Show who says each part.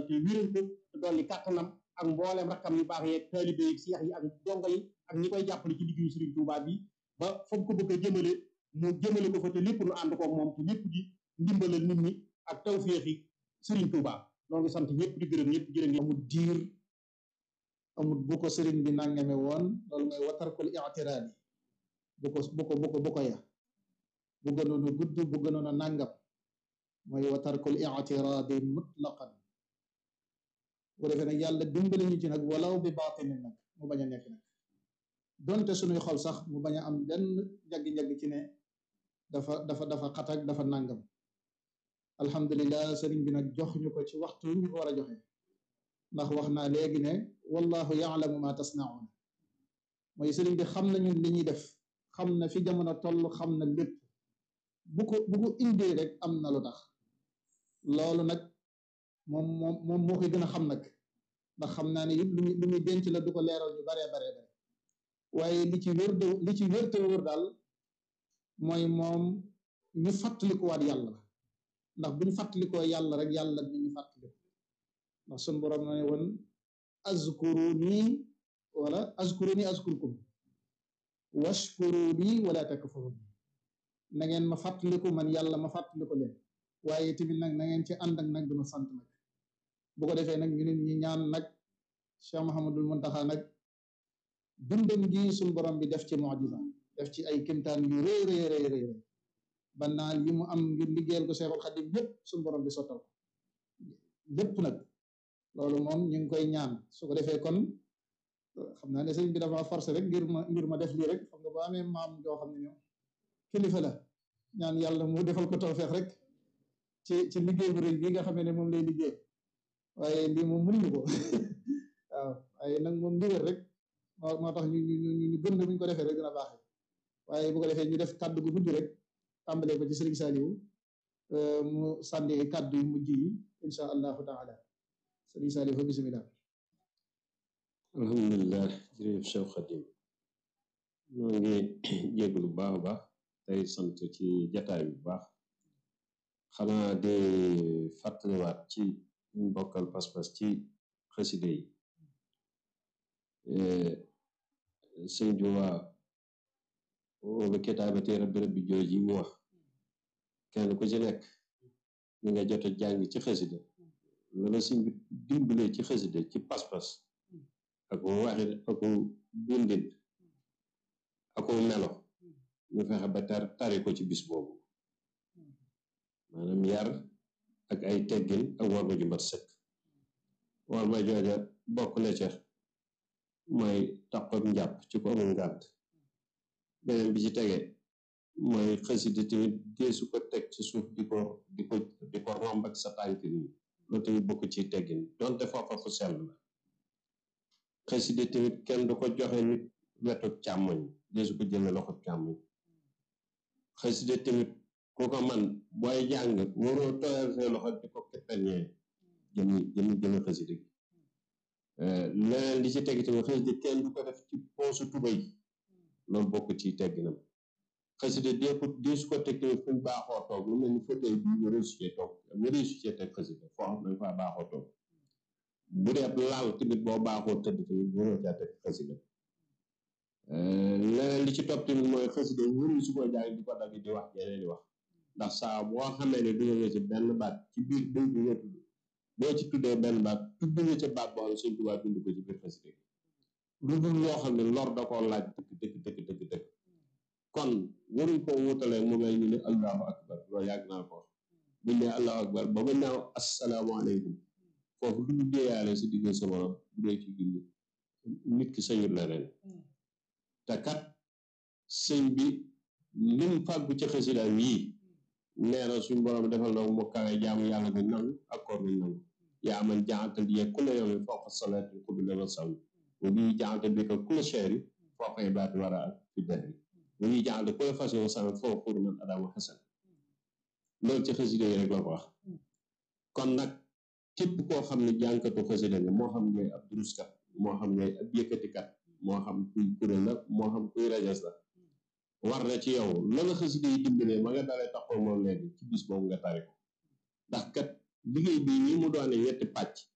Speaker 1: te wéral ko te dolli kàttanam ak mbooleem rakkam yu baax yeeg taalibe yeeg seex yi ak dongo yi ak ñi koy jàppale ci liggéeyu Sëriñ Tuubaa bi ba fa mu ko bëgg a jëmale mu jëmale ko fa te lépp nu ànd ko moom te lépp di ndimbalal nit ñi ak tawféexi Sëriñ Tuubaa noo ngi sant ñëpp di gërëm ñëpp jërë ngeen
Speaker 2: amul diir amul bu ko sëriñ bi nangame woon loolu mooy watarkul i'tiraadi bu ko bu ko bu ko bu ko ya bu gënoon a gudd bu gënoon a nàngam mooy watarkul i'tiraadi mutlaqan bu defee nag yàlla dimbali ñu ci nag walaw bi baatinin nag mu bañ a nekk nag donte suñuy xol sax mu bañ a am benn njaggi-njaggi ci ne dafa dafa dafa xatak dafa nàngam alhamdulilah sëriñ bi nag jox ñu ko ci waxtu ñu ko war a joxe ndax wax naa léegi ne wallahu yaalamu ma tasnauna mooy sëriñ bi xam nañu li ñuy def xam na fi jamono toll xam na lépp bu ko bu ko indee rek am na lu tax loolu nag moom moom moom moo koy gën a xam nag ndax xam naa ne it lu lu muy denc la du ko leeral ñu baree baree bare waaye li ci wér de li ci wér te wóor daal mooy moom ñu fàttalikuwaat yàlla la ndax bu ñu fàttalikoo yàlla rek yàlla ni ñu fàttaliku ndax sun borom na ne woon azkuru nii wala azkuru nii azkurkum washkuru lii wala takfurun na ngeen ma fàttaliku man yàlla ma fàttaliku leen waaye tamit nag na ngeen ci ànd ak nag duma sant nag bu ko defee nag ñu nit ñi ñaan nag Cheikh Mahamadul Muntaxa nag dundam gi suñ borom bi def ci mujiza def ci ay kimtaan yu rëy rëy rëy rëy ba naal yi mu am ngir liggéeyal ko Seexul Xadim yépp suñ borom bi sottal ko yépp nag loolu moom ñu ngi koy ñaan su ko defee kon xam naa ne sëñ bi dafa forcé rek ngir ma ngir ma def lii rek xam nga boo amee maam joo xam ne ñoom kilifa la ñaan yàlla mu defal ko tawfeex rek ci ci liggéey bu rëy bi nga xamee ne moom lay liggéey waaye lii moom mënuñu ko waaw waaye nag moom ndigal rek moo moo tax ñu ñu ñu ñu gën bu ñu ko defee rek dina baaxee waaye bu ko defee ñu def kàddu gu gudd rek tàmbalee ko ci sëriñ Saliou mu sànni kàddu yu mujj yi insha allahu taala sëriñ Saliou fa bisimilah
Speaker 3: alhamdulilah jërëjëf Cheikh Khadim ñoo ngi jéglu baax a baax tey sant ci jataay bu baax xanaa di fàttaliwaat ci ñu bokkal pas-pas ci xaside yi sëñ Tuubaa wala kitaabati rabbi rabbi jooj yi mu wax kenn ku ci nekk ñi nga jot a jàng ci xasida lala sëñ bi dimbalee ci xasida ci pas-pas ak waxin ak bindin ak melo ñu fexe ba tar tari ko ci bis boobu maanaam yar ak ay teggin ak war ma ju mat sëkk war ma jooja bokk na ca mooy taqoog njàpp ci ko amul ngànt beneen bi ci tege mooy xasida tamit deesu ko teg ci suuf di ko di ko di ko romb ak sa tànk nii loolu tamit bokk ci teggin donte foofa fu sell la xasida tamit kenn du ko joxe nit wetu càmmoñ deesu ko jële loxo càmmoñ xasida tamit ku ko man booy jàng waroo tooyal say loxo di ko keppeñee jëmi jëmi jëmi xasida gi leneen li ci teg tamit xasida kenn du ko def ci poosu tubay loolu bokk ci tegginam xasida dee ko dee su ko teg tamit fu ñu baaxoo toog lu mel ni fauteuil bi nga réussi cee toog nga réussi cee teg xasida foo xam ne faa baaxoo toog bu dee laal tamit boo baaxoo tëdd tamit waroo caa teg xasida leneen li ci topp tamit mooy xasida wëru su ko jàng di ko dagg di wax jeneen di wax ndax saa boo xamee ne dugal nga ci benn baat ci biir dëgg bi nga tudd boo ci tuddee benn baat tudd nga ca baat boo xam ne Sëñ Tuubaa bind ko ci biir xasida gi lu dul loo xam ne lor da koo laaj dëkk dëkk dëkk dëkk dëkk kon waruñ koo wutalee mu mel ñu ne allahu akbar loolu yàgg naa ko wax buñ ne allahu akbar ba ba naaw asalaamaaleykum foofu lu ñu déeyaale sa digg sa borom bu dee ci julli nit ki sañul leneen te kat sëñ bi lim fàggu ci xasidaam yii nee na suñ borom defal na mu kawe jaamu yàlla bi nangu ak koor bi nangu yaa man jaxantal yee ku la yomi foofa salaat yi xubbi la sàmm wa bii jaxantal bi ka ku la cheeri foofa ibaati war a ak fi dahri wa bii jaxantal ku la fas yow sàmm foofa xudu man adama xasan loolu ci xasida yi rek la ko wax kon nag képp koo xam ne jànkatu xasida nga moo xam ngay ab duruskat moo xam ngay ab yëkkatikat moo xam kuy kuréel la moo xam kuy rajas la war na ci yow la la xasida yi dimbalee ma nga dalee taxaw moom léegi ci bis boobu nga tari ko ndax kat liggéey bii nii mu doone ñetti pàcc